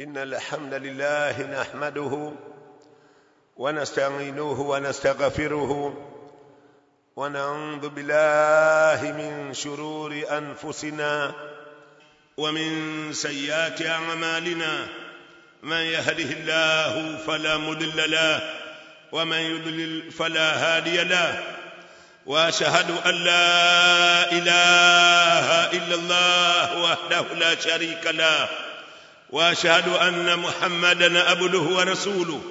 إن الحمد لله نحمده ونستعينه ونستغفره ونعوذ بالله من شرور أنفسنا ومن سيئات أعمالنا من يهده الله فلا مضل له ومن يضلل فلا هادي له واشهد ان لا اله الا الله وحده لا شريك له واشهد ان محمدا عبده ورسوله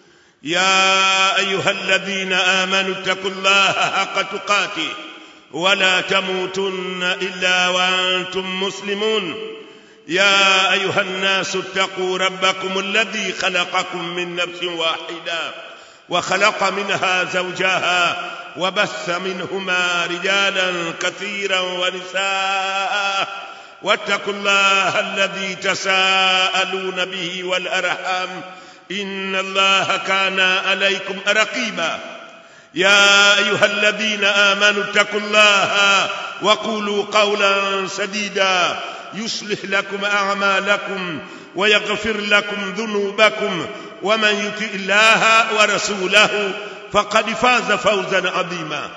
يا ايها الذين امنوا اتقوا الله حق تقاته ولا تموتن الا وانتم مسلمون يا ايها الناس اتقوا ربكم الذي خلقكم من نفس واحده وخلق منها زوجها وبث منهما رجالا كثيرا ونساء واتقوا الله الذي تساءلون به والارحام ان الله كان عليكم رقيبا يا ايها الذين امنوا اتقوا الله وقولوا قولا سديدا يصلح لكم اعمالكم ويغفر لكم ذنوبكم ومن يطع الله ورسوله فقد فاز فوزا عظيما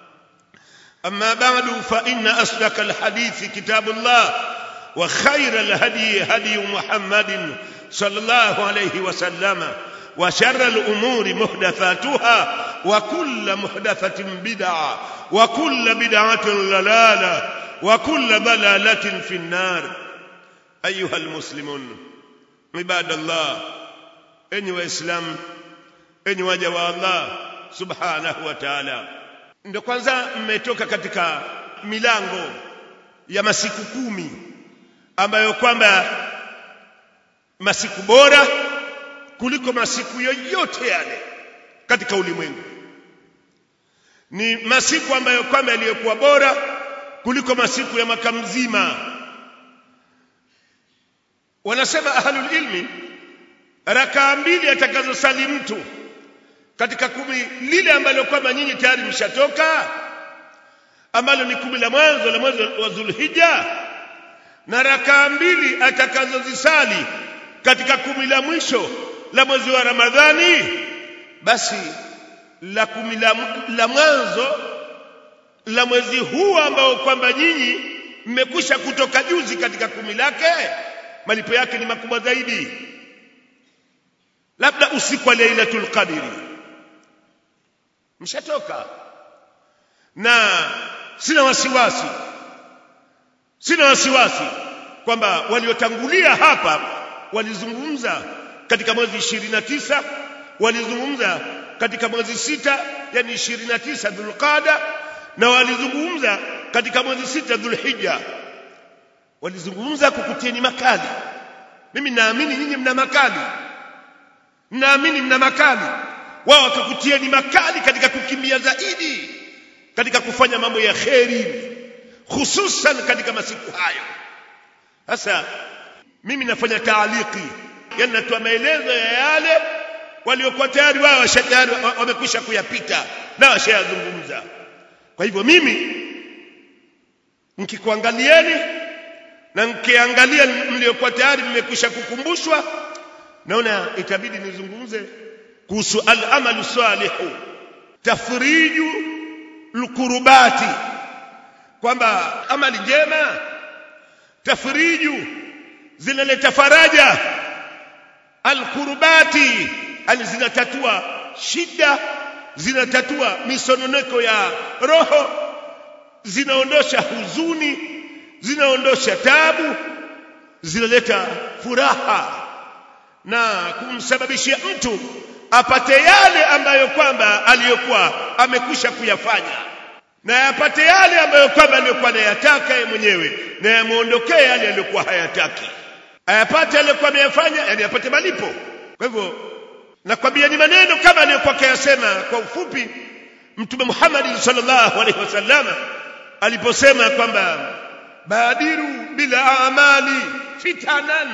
اما بعد فان اصدق الحديث كتاب الله وخير الهدي هدي محمد صلى الله عليه وسلم وشر الامور محدثاتها وكل محدثه بدعه وكل بدعه ضلاله وكل ضلاله في النار ايها المسلمون عباد الله enyi waislamu enyi waja wa Allah subhanahu wa ta'ala ndio kwanza mmetoka katika milango ya masiku kumi ambayo kwamba masiku bora kuliko masiku yoyote yale katika ulimwengu ni masiku ambayo kwamba yaliyokuwa bora kuliko masiku ya mwaka mzima wanasema ahlul ilmi rakaa mbili atakazosali mtu katika kumi lile ambalo kwamba nyinyi tayari mshatoka ambalo ni kumi la mwanzo la mwezi wa Dhulhijja na rakaa mbili atakazozisali katika kumi la mwisho la mwezi wa Ramadhani basi la kumi la, la mwanzo la mwezi huu ambao kwamba nyinyi mmekwisha kutoka juzi katika kumi lake malipo yake ni makubwa zaidi labda usiku wa Lailatul Qadri mshatoka na sina wasiwasi sina wasiwasi kwamba waliotangulia hapa walizungumza katika mwezi 29 walizungumza katika mwezi sita yani 29 Dhulqada na walizungumza katika mwezi sita Dhulhijja walizungumza kukutieni makali mimi naamini nyinyi mna makali mnaamini mna makali wao wakakutieni makali katika kukimbia zaidi katika kufanya mambo ya kheri hususan katika masiku hayo sasa mimi nafanya taaliki yani natoa maelezo ya yale waliokuwa tayari wao washajari wamekwisha kuyapita na washayazungumza kwa hivyo mimi mkikuangalieni na mkiangalia mliokuwa tayari mmekwisha kukumbushwa naona itabidi nizungumze kuhusu al-amalu salihu tafriju lukurubati kwamba amali njema tafriju zinaleta faraja alkurubati yani zinatatua shida zinatatua misononeko ya roho zinaondosha huzuni zinaondosha tabu zinaleta furaha na kumsababishia mtu apate yale ambayo kwamba aliyokuwa amekwisha kuyafanya na apate yale ambayo kwamba aliyokuwa anayataka yeye mwenyewe na yamuondokee yale aliyokuwa hayataki ayapate aliyokuwa ameyafanya yani apate malipo kwa hivyo nakwambia ni maneno kama aliyokuwa akayasema kwa ufupi mtume Muhammad sallallahu alaihi wasallam aliposema kwamba badiru bila amali fitanan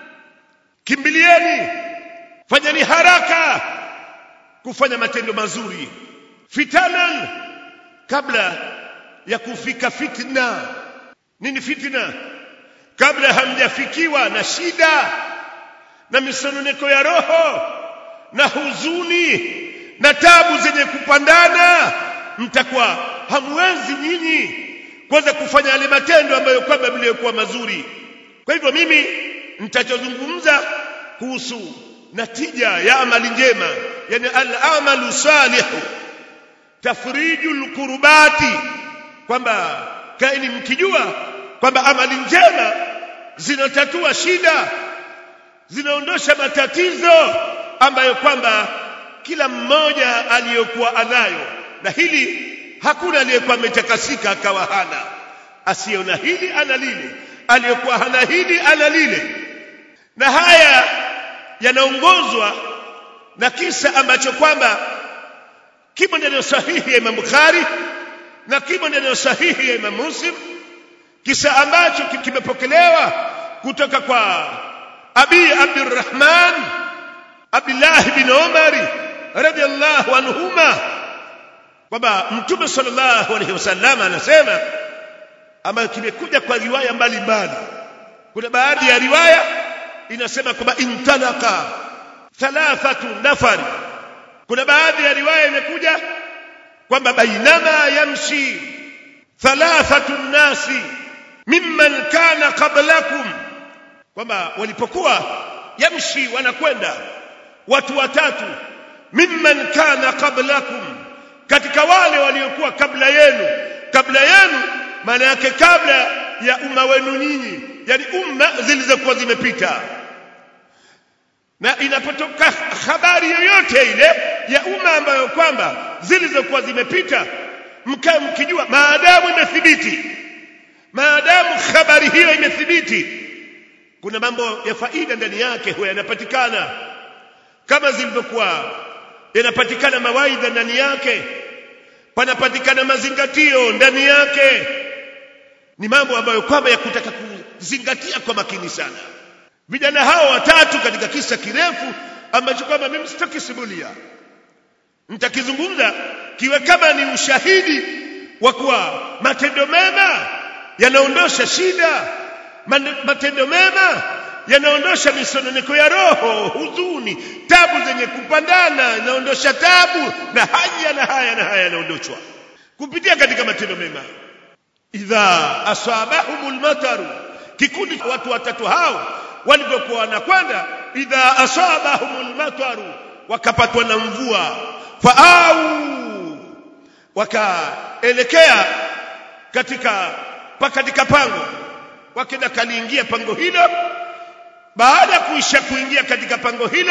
kimbilieni fanyeni haraka kufanya matendo mazuri fitanan kabla ya kufika fitna nini fitna kabla hamjafikiwa na shida na misononeko ya roho na huzuni na tabu zenye kupandana mtakuwa hamwezi nyinyi kuweza kufanya yale matendo ambayo kwamba mliyokuwa mazuri kwa hivyo mimi nitachozungumza kuhusu natija ya amali njema yani al-amalu salihu tafrijul qurbati kwamba kaini mkijua kwamba amali njema zinatatua shida zinaondosha matatizo ambayo kwamba kila mmoja aliyokuwa anayo na hili hakuna aliyekuwa ametakasika akawa hana asiyeona hili ana lile aliyekuwa hana hili ana lile na haya yanaongozwa na kisa ambacho kwamba kimo ndani sahihi ya Imam Bukhari na kimo ndani sahihi ya Imam Muslim kisa ambacho kimepokelewa kutoka kwa Abi Abdurrahman Abdullah bin Umar radiyallahu anhuma kwamba Mtume sallallahu alaihi wasallam anasema ama kimekuja kwa riwaya mbalimbali kuna baadhi ya riwaya inasema kwamba intalaka thalathatu nafari kuna baadhi ya riwaya imekuja kwamba bainama yamshi thalathatu nasi mimman kana qablakum kwamba walipokuwa yamshi wanakwenda watu watatu mimman kana qablakum katika wale waliokuwa kabla yenu kabla yenu maana yake kabla ya umma wenu nyinyi yani umma zilizokuwa zimepita na inapotoka habari yoyote ile ya umma ambayo kwamba zilizokuwa zimepita mkae mkijua maadamu imethibiti maadamu habari hiyo imethibiti kuna mambo ya faida ndani yake huwa yanapatikana kama zilivyokuwa yanapatikana mawaidha ndani yake panapatikana mazingatio ndani yake ni mambo ambayo kwamba ya kutaka kuzingatia kwa makini sana vijana hao watatu katika kisa kirefu ambacho kwamba mimi sitakisimulia nitakizungumza kiwe kama ni ushahidi wa kuwa matendo mema yanaondosha shida matendo mema yanaondosha misononeko ya roho huzuni tabu zenye kupandana inaondosha tabu na haya na haya na haya yanaondoshwa kupitia katika matendo mema idha asabahumul mataru kikundi watu watatu hao walivyokuwa wanakwenda idha asabahumul mataru wakapatwa na mvua faau wakaelekea katika pa katika pango wakenda kaliingia pango hilo baada ya kuisha kuingia katika pango hilo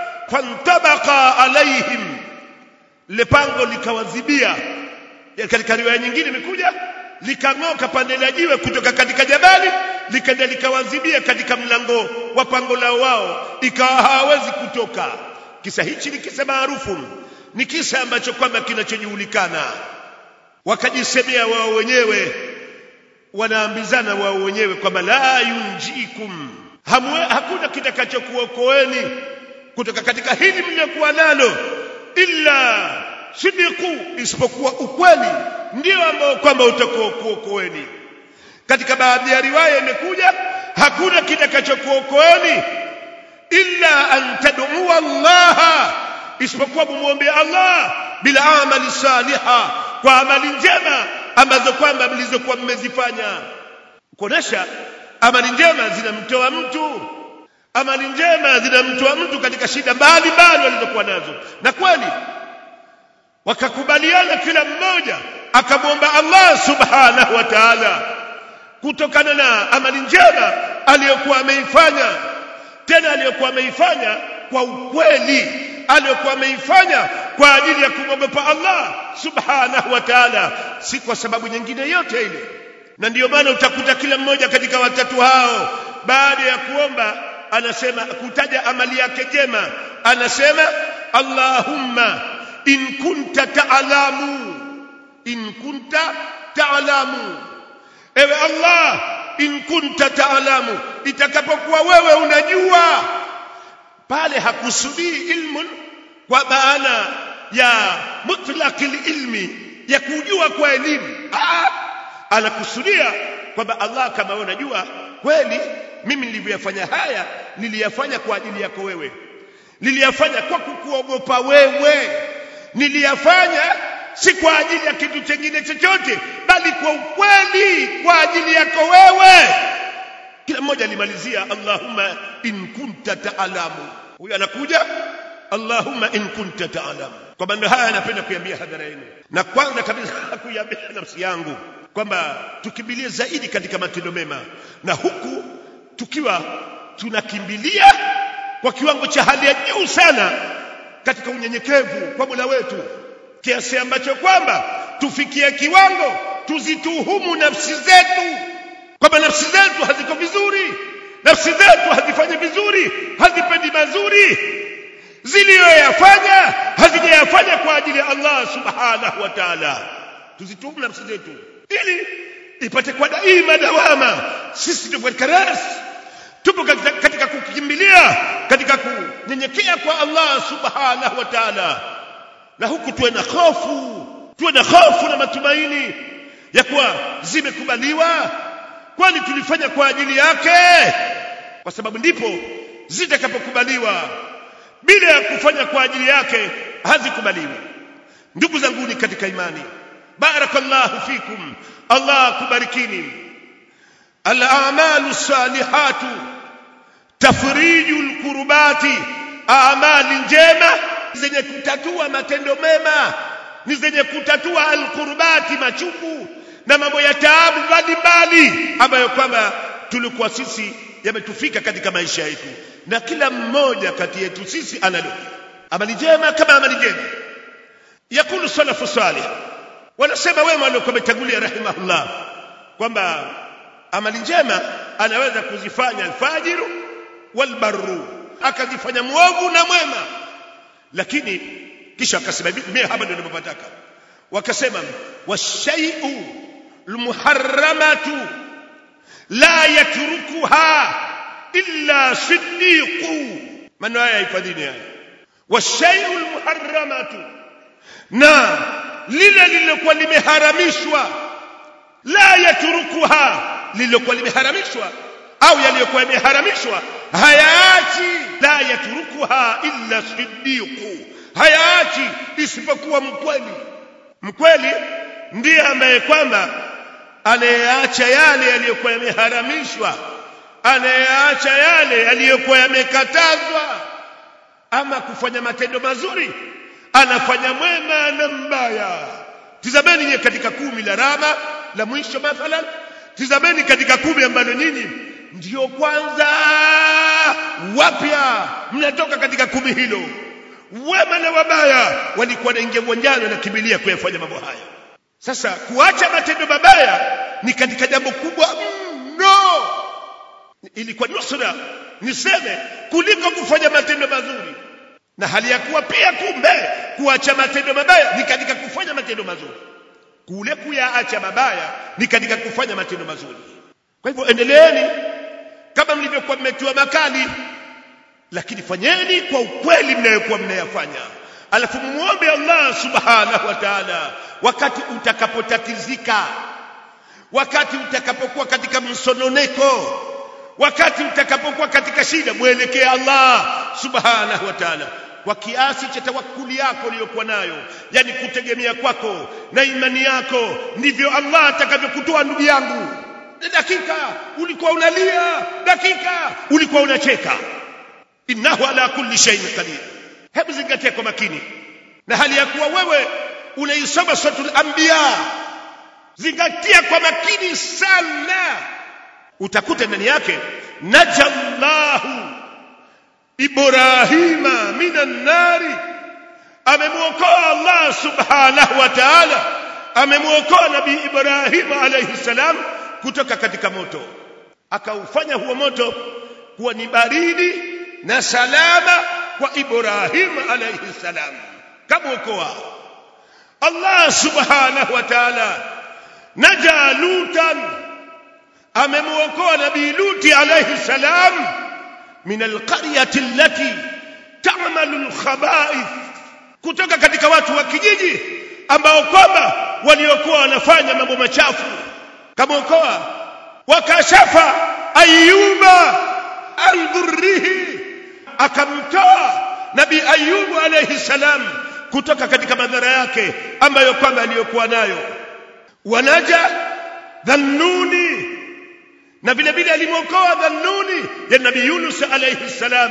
fantabaqa alaihim le pango likawazibia katika riwaya nyingine imekuja likang'oka pande la jiwe kutoka katika jabali likaenda likawazibia katika mlango wa pango lao wao ikawa hawawezi kutoka kisa hichi ni kisa maarufu ni kisa ambacho kwamba kinachojulikana wakajisemea wao wenyewe wanaambizana wao wenyewe kwamba la yunjikum Hamwe, hakuna kitakachokuokoeni kutoka katika hili mliokuwa nalo illa sidiku isipokuwa ukweli ndio ambao kwamba utakuokoeni katika baadhi ya riwaya imekuja hakuna kitakachokuokoeni illa an tad'u Allah isipokuwa mumwombe Allah bila amali saliha kwa amali njema ambazo kwamba mlizokuwa mmezifanya kuonesha amali njema zinamtoa mtu amali njema zinamtoa mtu katika shida mbalimbali walizokuwa nazo na kweli wakakubaliana kila mmoja akamwomba Allah subhanahu wa ta'ala kutokana na amali njema aliyokuwa ameifanya tena aliyokuwa ameifanya kwa ukweli aliyokuwa ameifanya kwa ajili ya kumwogopa Allah subhanahu wa ta'ala si kwa sababu nyingine yote ile na ndiyo maana utakuta kila mmoja katika watatu hao baada ya kuomba anasema kutaja amali yake jema anasema Allahumma in kunta ta'lamu in kunta ta'lamu ewe Allah in kunta ta'lamu itakapokuwa wewe unajua pale hakusudii ilmun kwa maana ya mutlaqil ilmi ya kujua kwa elimu anakusudia kwamba Allah kama wewe unajua kweli mimi nilivyoyafanya haya niliyafanya kwa ajili yako wewe niliyafanya kwa kukuogopa wewe niliyafanya si kwa ajili ya kitu chengine chochote bali kwa ukweli kwa ajili yako wewe kila mmoja alimalizia allahumma in kunta taalamu huyo anakuja allahumma in kunta taalamu kwa maneno haya anapenda kuiambia hadhara yenu na kwanza kabisa kuiambia nafsi yangu kwamba tukimbilie zaidi katika matendo mema na huku tukiwa tunakimbilia kwa kiwango cha hali ya juu sana katika unyenyekevu kwa Mola wetu kiasi ambacho kwamba tufikie kiwango tuzituhumu nafsi zetu kwamba nafsi zetu haziko vizuri nafsi zetu hazifanyi vizuri hazipendi mazuri ziliyoyafanya hazijayafanya kwa ajili ya Allah subhanahu wa ta'ala tuzituhumu nafsi zetu ili ipate kwa daima dawama sisi tupo katika ras tupo katika, katika kukimbilia katika kunyenyekea kwa Allah subhanahu wa ta'ala na huku tuwe na hofu tuwe na hofu na matumaini ya kuwa zimekubaliwa kwani tulifanya kwa ajili yake kwa sababu ndipo zitakapokubaliwa bila ya kufanya kwa ajili yake hazikubaliwi ndugu zanguni katika imani barakallahu fikum allah kubarikini al-a'malu salihatu tafriju al-kurbati amali njema zenye kutatua matendo mema ni zenye kutatua al-kurbati machungu na mambo ya taabu mbalimbali ambayo kwamba tulikuwa sisi yametufika katika maisha yetu na kila mmoja kati yetu sisi analo amali njema kama amali njema yakulu salafu salih wanasema wema waliokuwa wametangulia rahimahullah kwamba amali njema anaweza kuzifanya alfajiru walbarru akazifanya mwovu na mwema lakini kisha akasema mimi hapa ndio ninapotaka wakasema washai'u almuharramatu la yatrukuha illa siddiqu maneno haya hifadhini haya washai'u almuharramatu na lile lililokuwa limeharamishwa la yatrukuha lililokuwa limeharamishwa au yaliyokuwa yameharamishwa hayaachi la yatrukuha illa siddiqu hayaachi isipokuwa mkweli mkweli ndiye ambaye kwamba anayeacha yale yaliyokuwa yameharamishwa anayeacha yale yaliyokuwa yamekatazwa ama kufanya matendo mazuri anafanya mwema na mbaya tizameni nyie katika kumi la rama la mwisho mathalan tizameni katika kumi ambalo nyinyi ndiyo kwanza wapya mnatoka katika kumi hilo wema na wabaya walikuwa wanaingia uwanjani wanakimbilia kuyafanya mambo haya sasa kuacha matendo mabaya ni katika jambo kubwa mno ilikuwa nusra niseme kuliko kufanya matendo mazuri na hali ya kuwa pia kumbe kuacha matendo mabaya ni katika kufanya matendo mazuri kule kuyaacha mabaya ni katika kufanya matendo mazuri kwa hivyo endeleeni kama mlivyokuwa mmetiwa makali lakini fanyeni kwa ukweli mnayokuwa mnayafanya alafu muombe Allah subhanahu wa ta'ala wakati utakapotatizika wakati utakapokuwa katika msononeko wakati utakapokuwa katika shida mwelekee Allah subhanahu wa ta'ala kwa kiasi cha tawakkuli yako uliyokuwa nayo yani kutegemea kwako na imani yako ndivyo Allah atakavyokutoa ndugu yangu dakika ulikuwa unalia dakika ulikuwa unacheka innahu ala kulli shay'in qadir hebu zingatia kwa makini na hali ya kuwa wewe unaisoma suratul anbiya zingatia kwa makini sana utakuta ndani yake najallahu ibrahima minan nari amemwokoa Allah subhanahu wa ta'ala amemwokoa nabii Ibrahim alayhi salam kutoka katika moto akaufanya huo moto kuwa ni baridi na salama kwa Ibrahim alayhi salam kamwokoa Allah subhanahu wa ta'ala naja lutan amemwokoa nabii luti alayhi salam min alqaryati allati ta'malu alkhaba'ith kutoka katika watu wa kijiji ambao kwamba waliokuwa wanafanya mambo machafu kamwokoa wakashafa ayuba an dhurrihi akamtoa nabii ayubu alayhi salam kutoka katika madhara yake ambayo kwamba aliyokuwa nayo wanaja dhannuni na vile vile alimwokoa dhannuni ya nabii yunus alayhi salam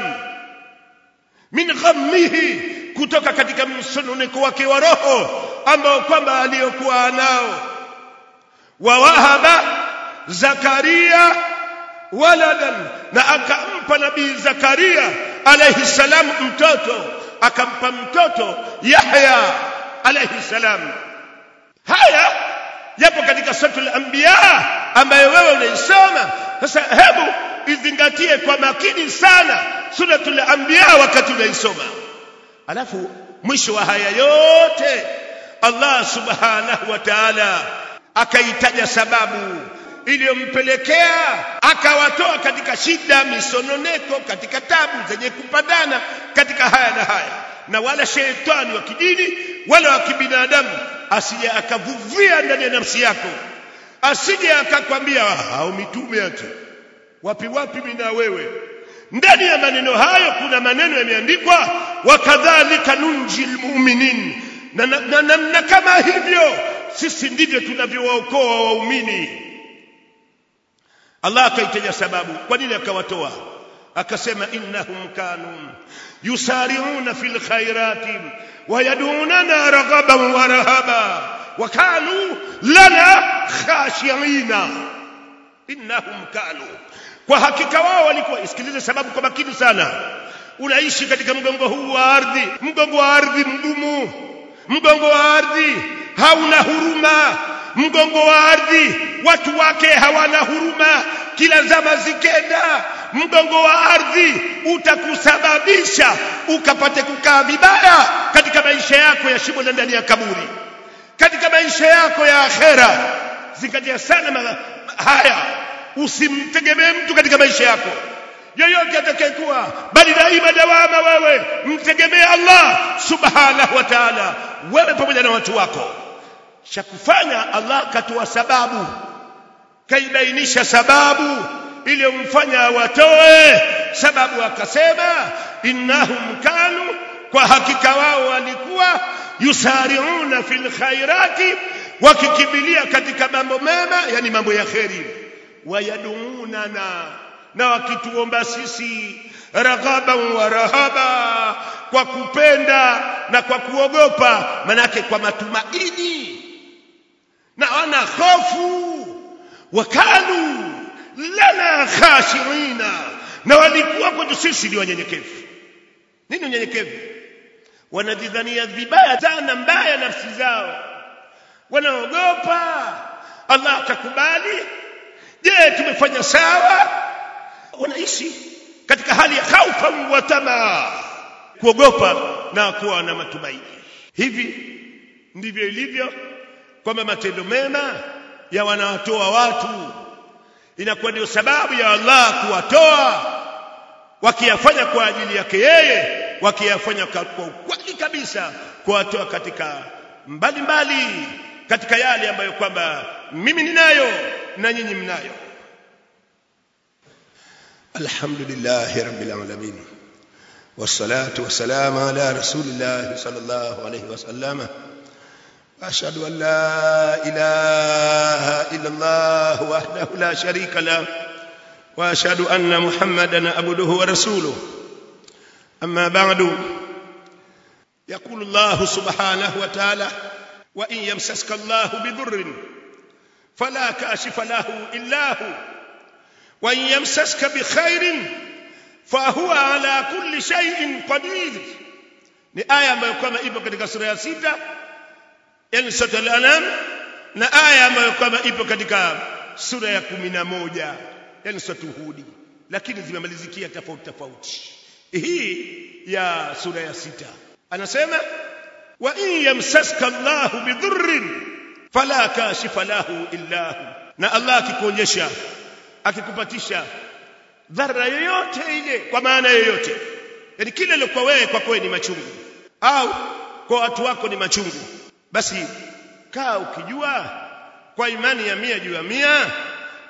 min ghammihi kutoka katika msononeko wake wa roho ambao kwamba aliyokuwa nao wawahaba zakaria waladan na akampa nabii zakaria alayhi salam mtoto akampa mtoto yahya alayhi salam haya yapo katika suratul anbiya ambayo wewe unaisoma sasa hebu izingatie kwa makini sana suratul anbiya wakati unaisoma alafu mwisho wa haya yote Allah subhanahu wa ta'ala akaitaja sababu iliyompelekea akawatoa katika shida misononeko katika tabu zenye kupandana katika haya na haya na wala shetani wa kidini wala wa kibinadamu asije akavuvia ndani ya nafsi yako asije akakwambia au mitume ati wapi wapi mimi na wewe ndani ya maneno hayo kuna maneno yameandikwa wakadhalika nunji lmuminin na, na, na, na, na kama hivyo sisi ndivyo tunavyowaokoa waumini Allah akaitaja sababu kwa nini akawatoa akasema innahum kanu yusari'una fil khairati wayadunana raghaban wa rahaba wa kanu lana khashi'ina innahum kanu kwa hakika wao walikuwa isikilize sababu kwa makini sana unaishi katika mgongo huu wa ardhi mgongo wa ardhi mgumu mgongo wa ardhi hauna huruma mgongo wa ardhi watu wake hawana huruma kila zama zikenda mgongo wa ardhi utakusababisha ukapate kukaa vibaya katika maisha yako ya shimo na ndani ya kaburi katika maisha yako ya akhera zingatia sana haya usimtegemee mtu katika maisha yako yoyote atakayekuwa bali daima dawama wewe mtegemee Allah subhanahu wa ta'ala wewe pamoja na watu wako cha kufanya Allah katoa sababu kaibainisha sababu iliyomfanya watoe sababu akasema innahum kanu kwa hakika wao walikuwa yusari'una fil khairati wakikimbilia katika mambo mema yani mambo ya kheri wayadununana na wakituomba sisi raghaban wa rahaba kwa kupenda na kwa kuogopa manake kwa matumaini na wana hofu wakanu lana khashirina na walikuwa kwetu sisi ni wanyenyekevu nini unyenyekevu wanajidhania vibaya sana mbaya nafsi zao wanaogopa Allah atakubali je tumefanya sawa wanaishi katika hali ya khaufa wa tamaa kuogopa na kuwa na matumaini hivi ndivyo ilivyo kwamba matendo mema ya wanawatoa watu inakuwa ndio sababu ya Allah kuwatoa wakiyafanya kwa ajili yake yeye wakiyafanya kwa ukweli kabisa kuwatoa katika mbalimbali mbali, katika yale ambayo kwamba mimi ninayo na nyinyi mnayo alhamdulillah rabbil alamin والصلاة والسلام على رسول الله صلى الله عليه وسلم أشهد أن لا إله إلا الله وحده لا شريك له وأشهد أن محمدا عبده ورسوله أما بعد يقول الله سبحانه وتعالى وإن يمسسك الله بضر فلا كاشف له إلا هو وإن يمسسك بخير فهو على كل شيء قدير ni aya ambayo kwamba ipo katika sura ya sita yani sura al-anam na aya ambayo kwamba ipo katika sura ya kumi na moja yani sura hudi lakini zimemalizikia tofauti tofauti hii ya sura ya sita anasema wa in yamsaska Allahu bidhurrin fala kashifa lahu illa hu na Allah akikuonyesha akikupatisha dhara yoyote ile kwa maana yoyote yani kile lilokuwa wewe kwa kweli ni machungu au kwa watu wako ni machungu basi kaa ukijua kwa imani ya mia juu ya mia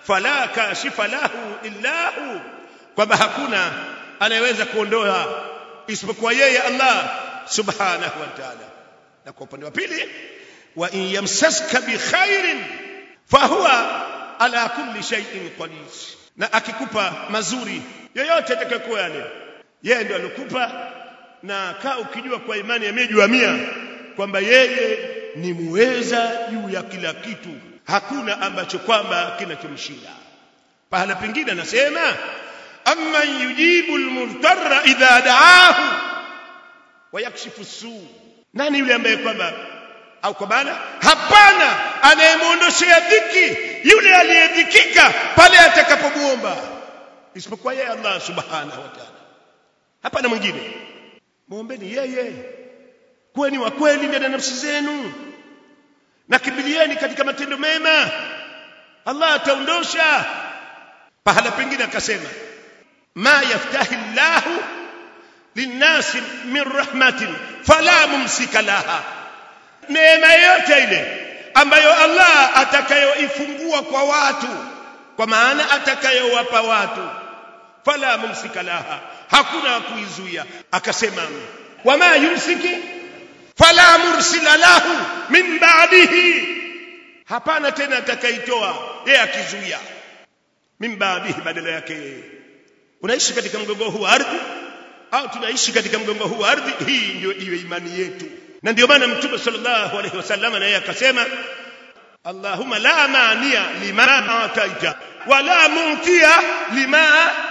fala kashifa lahu illa hu kwamba hakuna anayeweza kuondoa isipokuwa yeye Allah subhanahu wa ta'ala na kwa upande wa pili wa in yamsaska bi khairin fahuwa ala kulli shay'in qadir na akikupa mazuri yoyote atakayokuwa yale yeye ndio alikupa na kaa ukijua kwa imani ya mia mia kwamba yeye ni muweza juu ya kila kitu hakuna ambacho kwamba kinachomshinda pahala pengine anasema amman yujibu almudtarra idha daahu wa yakshifu suu nani yule ambaye kwamba au kwa maana hapana anayemuondoshea dhiki yule aliyedhikika pale atakapomuomba isipokuwa yeye Allah subhanahu wa ta'ala hapana mwingine muombeni yeye kuweni wa kweli ndani ya nafsi zenu na kimbilieni katika matendo mema Allah ataondosha pahala pengine akasema ma yaftahi llahu linnasi min rahmatin fala mumsika laha neema yote ile ambayo Allah atakayoifungua kwa watu kwa maana atakayowapa watu fala mumsika laha hakuna kuizuia akasema wama yumsiki fala mursila lahu min ba'dihi hapana tena atakaitoa yeye akizuia min ba'dihi badala yake unaishi katika mgongo huu wa ardhi au tunaishi katika mgongo huu wa ardhi hii ndio iwe imani yetu na ndio maana mtume sallallahu alaihi wasallam naye akasema Allahumma la mania lima ataita wala muntia lima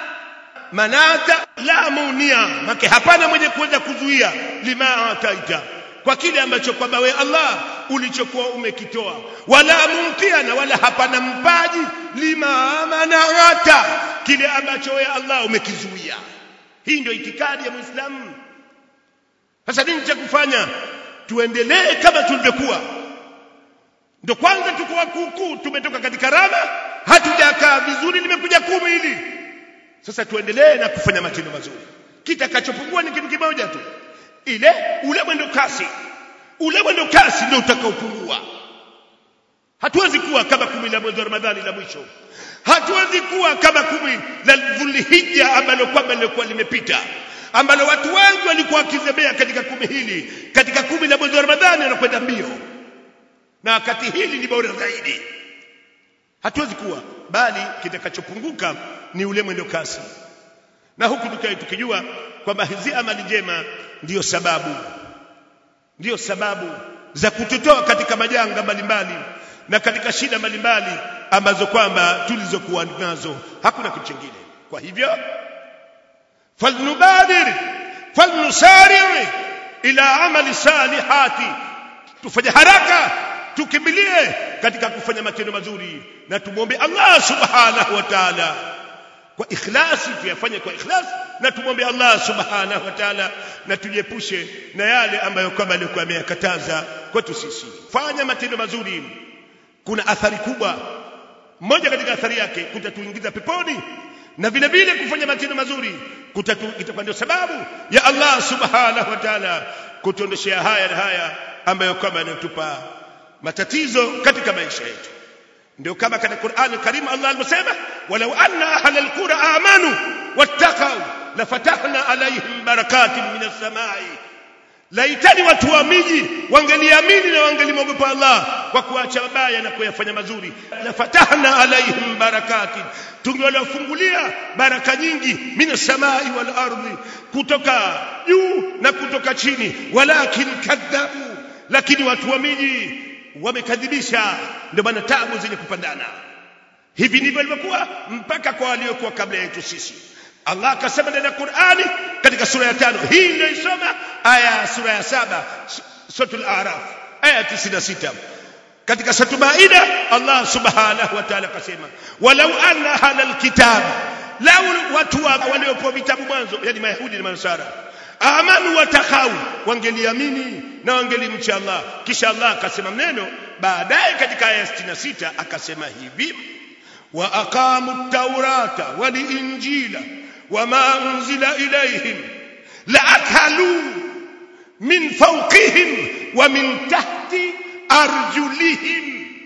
manata la munia make hapana mwenye kuweza kuzuia lima ataita kwa kile ambacho kwamba we Allah ulichokuwa umekitoa wala mumtia na wala hapana mpaji lima manata kile ambacho we Allah umekizuia hii ndio itikadi ya Muislamu sasa nini cha kufanya tuendelee kama tulivyokuwa ndio kwanza tuko wakukuu tumetoka katika rama hatujakaa vizuri limekuja kumi hili sasa tuendelee na kufanya matendo mazuri kitakachopungua ni kitu kimoja tu ile ule mwendo kasi ule mwendo kasi ndio utakaopungua hatuwezi kuwa kama kumi la mwezi wa Ramadhani la mwisho hatuwezi kuwa kama kumi la Dhulhijja ambalo kwamba lilikuwa limepita ambalo watu wengi walikuwa wakizembea katika kumi hili katika kumi la mwezi wa Ramadhani wanakwenda mbio na wakati hili ni bora zaidi hatuwezi kuwa bali kitakachopunguka ni ule mwendo kasi na huku tukae tukijua kwamba hizi amali njema ndiyo sababu ndiyo sababu za kututoa katika majanga mbalimbali na katika shida mbalimbali ambazo kwamba tulizokuwa nazo hakuna kitu kingine kwa hivyo falnubadir falnusari ila amali salihati tufanye haraka tukimbilie katika kufanya matendo mazuri na tumwombe Allah subhanahu wa ta'ala kwa ikhlasi tuyafanye kwa ikhlas na tumwombe Allah subhanahu wa ta'ala na tujiepushe na yale ambayo kwamba alikuwa ameyakataza kwetu sisi fanya matendo mazuri kuna athari kubwa moja katika athari yake kutatuingiza peponi na vile vile kufanya matendo mazuri itakuwa ndio sababu ya Allah subhanahu wa ta'ala kutuondeshea haya na haya ambayo kwamba yanatupa matatizo katika maisha yetu ndio kama katika Qur'an Karim Allah alivyosema walau anna ahlal qura amanu wattaqau lafatahna alaihim barakatin minas samai laitani watu wa miji wangeliamini na wangelimwogopa Allah kwa kuacha mabaya na kuyafanya mazuri lafatahna alaihim barakatin tungewalafungulia baraka nyingi minas samai wal ardi kutoka juu na kutoka chini walakin kadhabu lakini watu wa miji wamekadhibisha ndio maana tabu zenye kupandana hivi ndivyo ilivyokuwa mpaka kwa waliokuwa kabla yetu sisi Allah akasema ndani ya Qur'ani katika sura ya tano hii ndio isoma aya sura ya saba suratul A'raf aya 96 katika sura Maida Allah subhanahu wa ta'ala akasema walau anna halal kitab lau watu waliopewa vitabu mwanzo yani mayahudi na manasara amanu watakau wangeliamini na wangelimcha Allah kisha Allah akasema neno baadaye katika aya 66 akasema hivi wa aqamu taurata wal injila wama unzila ilayhim la akalu min fawqihim wa min tahti arjulihim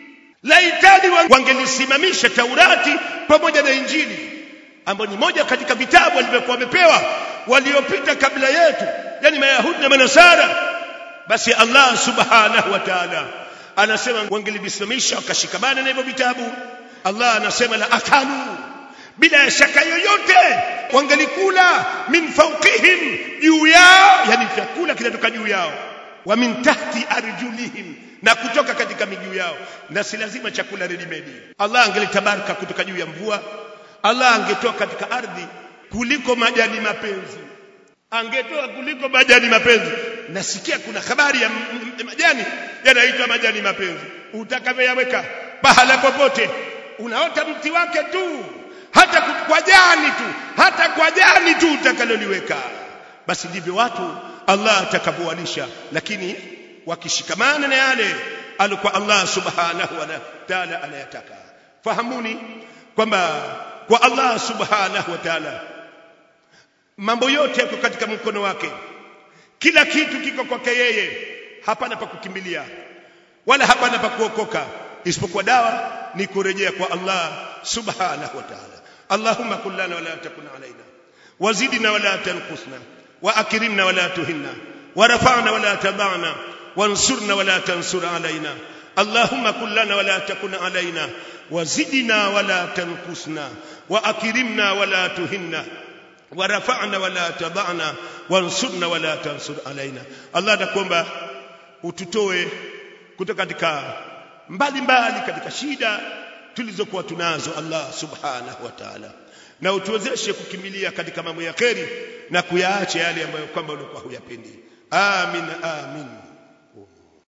laitani wangelisimamisha taurati pamoja na injili ambayo ni moja katika vitabu walivyokuwa wamepewa waliopita kabla yetu yani mayahudi na manasara basi allah subhanahu wa ta'ala anasema wangelivisimamisha wakashikamana na hivyo vitabu allah anasema la akalu bila ya shaka yoyote wangelikula min fawqihim juu yao yani chakula kinatoka juu yao wa min tahti arjulihim na kutoka katika miguu yao na si lazima chakula ready made Allah angelitabaraka kutoka juu ya mvua Allah angetoa katika ardhi kuliko majani mapenzi angetoa kuliko majani mapenzi nasikia kuna habari ya majani yanaitwa majani mapenzi utakavyoyaweka pahala popote unaota mti wake tu hata kwa jani tu hata kwa jani tu utakaloliweka basi ndivyo watu Allah atakavyoalisha lakini wakishikamana na yale alikuwa Allah subhanahu wa ta'ala anayataka fahamuni kwamba kwa Allah subhanahu wa ta'ala mambo yote yako katika mkono wake kila kitu kiko kwake yeye hapana pa kukimbilia wala hapana pa kuokoka isipokuwa dawa ni kurejea kwa Allah subhanahu wa ta'ala Allahumma kullana wala takun alaina wazidna wala tanqusna واكرمنا ولا تهنا ورفعنا ولا تضعنا وانصرنا ولا تنصر علينا اللهم كن لنا ولا تكن علينا وزدنا ولا تنقصنا واكرمنا ولا تهنا ورفعنا ولا تضعنا وانصرنا ولا تنصر علينا الله nakuomba ututoe kutoka katika mbali mbali katika shida tulizokuwa tunazo Allah subhanahu wa ta'ala na utuwezeshe kukimbilia katika mambo ya kheri na kuyaacha yale ambayo kwamba ulikuwa huyapendi amin amin